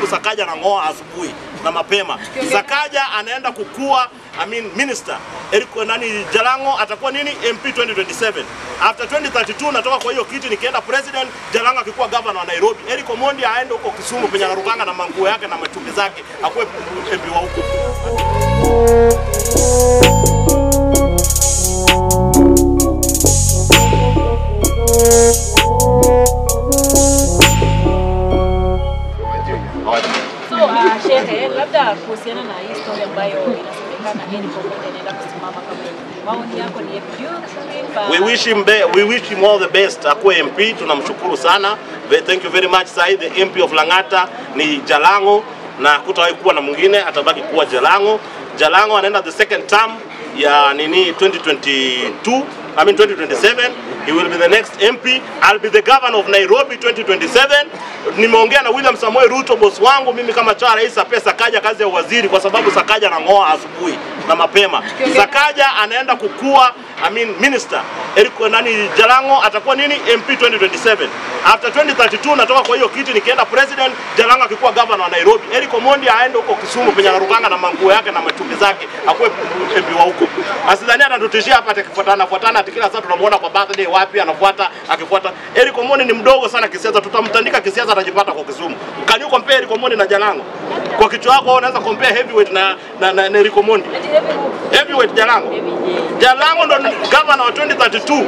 sababu Sakaja anang'oa asubuhi na mapema. Sakaja anaenda kukua I mean, minister Eric nani Jalango atakuwa nini MP 2027. After 2032 natoka kwa hiyo kiti nikienda president, Jalango akikuwa governor wa Nairobi. Eric Omondi aende huko Kisumu penye anarukanga na manguo yake na machupi zake akuwe MP wa huko. So uh, shehe, labda kuhusiana na hii story ambayo inasemekana Eric Omondi anaenda kusimama kama MP, maoni yako ni yapi? Do you think, uh, We wish him be, we wish him all the best. Akuwe MP, tunamshukuru sana. Ve- Thank you very much. Sai the MP of Lang'ata ni Jalango na kutawahi kuwa na mwingine, atabaki kuwa Jalango. Jalango anaenda the second term ya nini 2022 I mean 2027 he will be the next MP I'll be the governor of Nairobi 2027 nimeongea na William Samoei Ruto boss wangu mimi kama cha rais apea Sakaja kazi ya waziri kwa sababu Sakaja anang'oa asubuhi na mapema Sakaja anaenda kukua I mean minister Eric nani Jalango atakuwa nini MP 2027 after 2032 natoka kwa hiyo kiti nikienda president Jalango akikuwa governor wa Nairobi Eric Omondi aende huko Kisumu penye anarukanga na manguo yake na machupi zake akuwe MP wa huko asidhani atatutishia hapa atakifuatana fuatana ati kila saa tunamuona kwa birthday wapi anafuata akifuata Eric Omondi ni mdogo sana kisiasa tutamtandika kisiasa atajipata kwa Kisumu can you compare Eric Omondi na Jalango kwa kichwa chako wewe unaweza compare heavyweight na na, na, na Eric Omondi ati heavy move? heavyweight Jalango Heavy, yeah. Jalango ndo ni governor wa 2032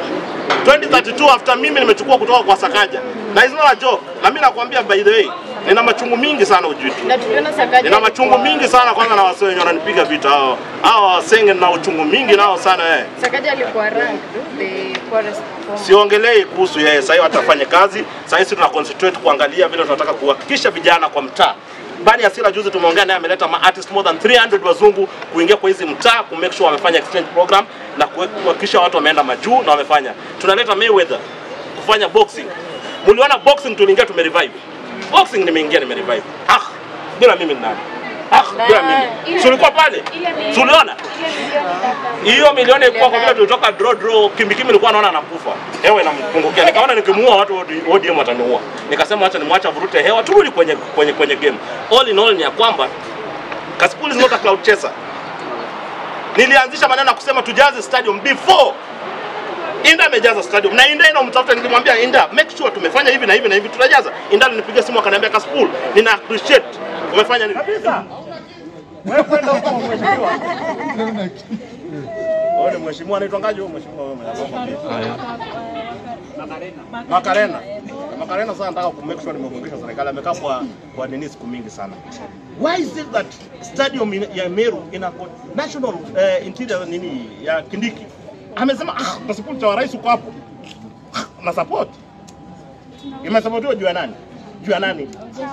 2032 after mimi nimechukua kutoka kwa Sakaja na it's not a joke na mimi nakwambia by the way nina machungu mingi sana ujui tu na tuliona Sakaja nina machungu mingi sana kwanza na wasee wenye wananipiga vita hao hao wasenge na uchungu mingi nao sana eh Sakaja alikuwa ranked the poorest performer. siongelei kuhusu yeye sasa hivi atafanya kazi sasa hivi tuna concentrate kuangalia vile tunataka kuhakikisha vijana kwa mtaa Bani Asira juzi tumeongea naye ameleta ma artist more than 300 wazungu kuingia kwa hizi mtaa ku make sure wamefanya exchange program na kuwe- kuhakikisha watu wameenda majuu na wamefanya. Tunaleta Mayweather kufanya boxing. Mliona boxing tuliingia tumerevive. Boxing nimeingia nimerevive. Ah, bila mimi ni nani? Ah, bila mimi. Si ulikuwa pale? Si uliona? hiyo milioni ilikuwa kwa vile tulitoka draw draw, kimbikimbi nilikuwa naona anakufa, hewa inampungukia. Nikaona nikimuua watu OD- ODM wataniua, nikasema acha nimwacha vurute hewa, turudi kwenye kwenye kwenye game. All in all ni ya kwamba Kasipul is not a cloud chaser. Nilianzisha maneno ya kusema tujaze stadium before Inda amejaza stadium na Inda inamtafuta, nilimwambia Inda, make sure tumefanya hivi na hivi na hivi, tutajaza. Inda alinipigia simu akaniambia, Kasipul, nina appreciate umefanya nini kabisa. Wewe kwenda huko mheshimiwa. Wewe ni mheshimiwa anaitwangaje huyo mheshimiwa wewe mwenye Makarena. Makarena sasa nataka ku make sure nimekumbusha serikali amekaa kwa kwa nini siku mingi sana. Why is it that stadium in, ya Meru ina national uh, interior nini ya Kindiki amesema ah, pasipoti cha rais uko hapo Ah, na support imesapotiwa juu ya nani? Juu ya nani?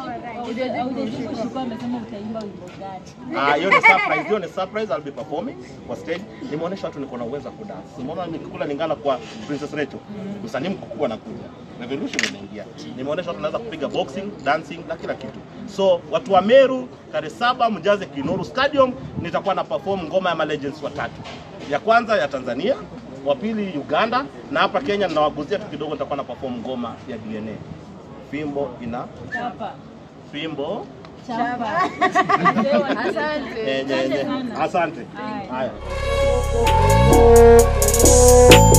Ah, hiyo ni surprise, hiyo ni surprise I'll be performing kwa stage. Nimeonyesha watu niko na uwezo wa kudance. Nimeona nikikula Lingala kwa Princess Rachel. Msanii mkubwa anakuja. Revolution imeingia. Nimeonyesha watu naweza kupiga boxing, dancing na kila kitu. So watu wa Meru tarehe saba mjaze Kinoru Stadium, nitakuwa na perform ngoma ya ma legends watatu. Ya kwanza ya Tanzania, wa pili Uganda na hapa Kenya ninawaguzia tu kidogo, nitakuwa na perform ngoma ya DNA. Fimbo ina fimbo Asante. Eh, nye- nye. Asante. Haya.